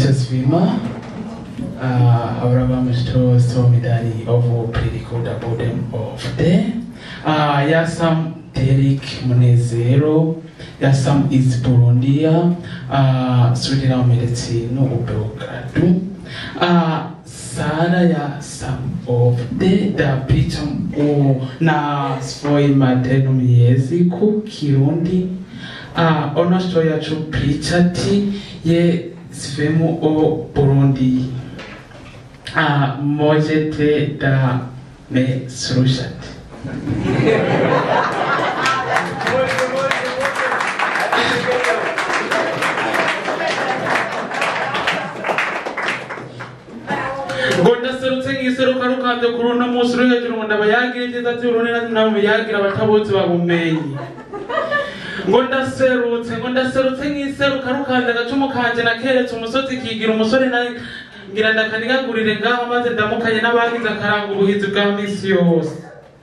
Nitazvima uh, however to so medali of predical the bottom of the uh, Yasam Derek Munezero Yasam is Burundia uh, Sudira Medicine Ubelgradu uh, Sara ya some of the the bottom o na svoj maternom jeziku Kirundi a ono što ja ću pričati je svemu o Burundi. A možete da me slušate. Gonda serutse ngiseruka rukavye kuri uno musi uri hejuru ngo ndabayagire ivyiza vy'urundi namubiyagira abatabutse babumenyi ngo ndaserutse ngo ndaserutse nk'iseruka rukanda agacumu kanje nakeretse umusozi kigira umusore na ngira ndakanigagurire ngaho maze ndamukanye n'abagize akaranga ubuhizi bwa misi yose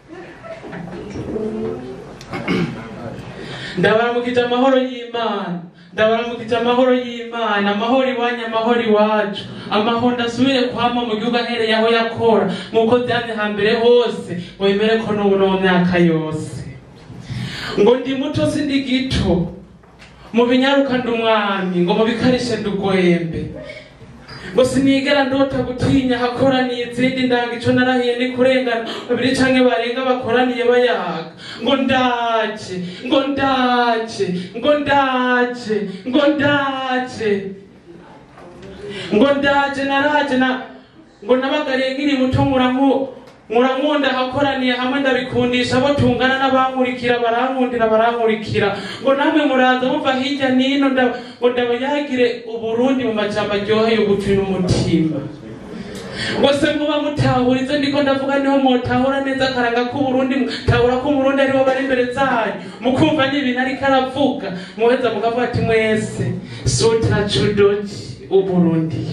ndabaramukije amahoro y'imana ndabaramukije amahoro y'imana amahoro iwanyu amahoro iwacu amahoro ndasubire kwama mu gihugu ahereye aho yakora nk'uko vyamye hambere hose ngo bimere ko n'ubu no mu myaka yose ngo ndi muto sindi gito mu binyaruka ndi umwami ngo mu bikarishe ndi ugwembe ngo sinigera ndota gutinya hakoraniye izindi ndanga ico narahiye ni kurengana babiri canke barenga bakoraniye bayaga ngo ndaje ngo ndaje ngo ndaje ngo ndaje ngo ndaje naraje na ngo nabagariye nkiri muto nkuranku murankunda hakoraniye hamwe ndabikundisha abo tungana n'abankurikira barankundira barankurikira ngo namwe muraza muva hirya nino nda- ngo ndabayagire uburundi mu majambo aryoheye ugutwi n'umutima ngo se muba mutahura izo ndiko ndavuga niho mutahura neza akaranga k'uburundi mutahura ko umurundi aribo bari imbere zanyu mukumva n'ibintu ariko aravuga muheza mukavuga ati mwese sutra chudoji uburundi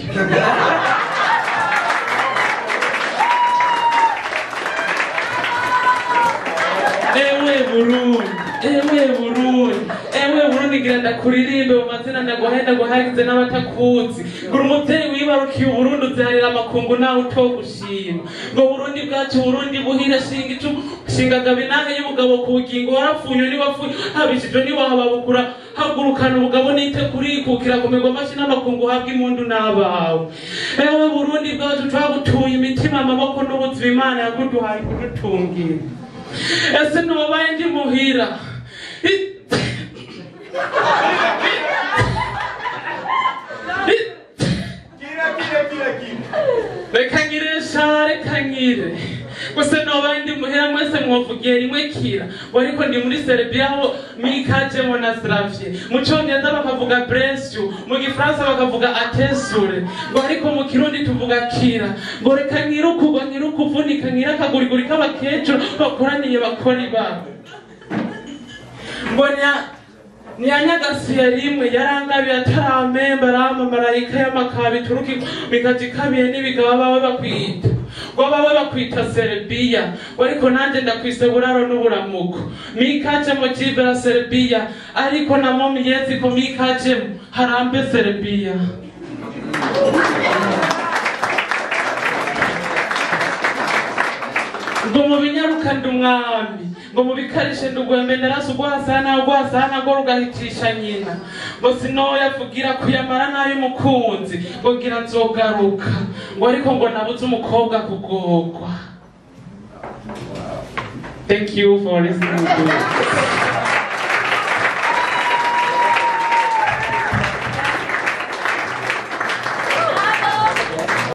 ewe burundi ewe burundi ewe burundi gira ndakuririmbe mu mazina ndaguhenda guhagize n'abatakuzi gura umuvyeyi wibarukiye uburundi uvyarira amakungu nawe utogushima ngo burundi bwacu burundi buhire shinga icumu shingagaba inange y'ubugabo ku bugingo warapfuye niwapfuye habishijwe niwahababukura hagurukana ubugabo nite kurikukira kumerwa amashi n'amakungu habwa impundu n'abawe ewe burundi bwacu twagutuye imitima amaboko n'ubuzima imana yakuduhaye kudutungira ese ntubabaye ndi muhira reka ngire sha reka ngire gusa nobaye ndi muhira mwese mwovugiye rimwe kira ngo ariko ndi muri serbia aho mikajemo na slavie mu congereza bakavuga bresyu mu gifaransa bakavuga atesure ngo ariko mu kirundi tuvuga kira ngo reka ngire ukugwa ngire ukuvunika ngire akaguriguri k'abakecuru bakoraniye bakora ibabo ngo nya- ntiyanyagasiye rimwe yarangabiye ataramemba arama marayika y'amakabi turuki mikaji ikabiye n'ibigaba bawe bakwita ngo bawe bakwita serebiya ngo ariko nanjye ndakwise buraro n'uburamuko mikajemo jibera serebiya ariko namo miyezi ko mikajemo harambe serebiya ngo mu binyaruka ndi umwami ngo mu bikarishe ndi ugwembe ndarasa ugwasana ugwasana ngo rugahitisha nyina ngo sinoya vugira kuyamara n'ay'umukunzi ngo gira nzogaruka ngo ariko ngo nabuze umukobwa kugorwa thank you for listening to it.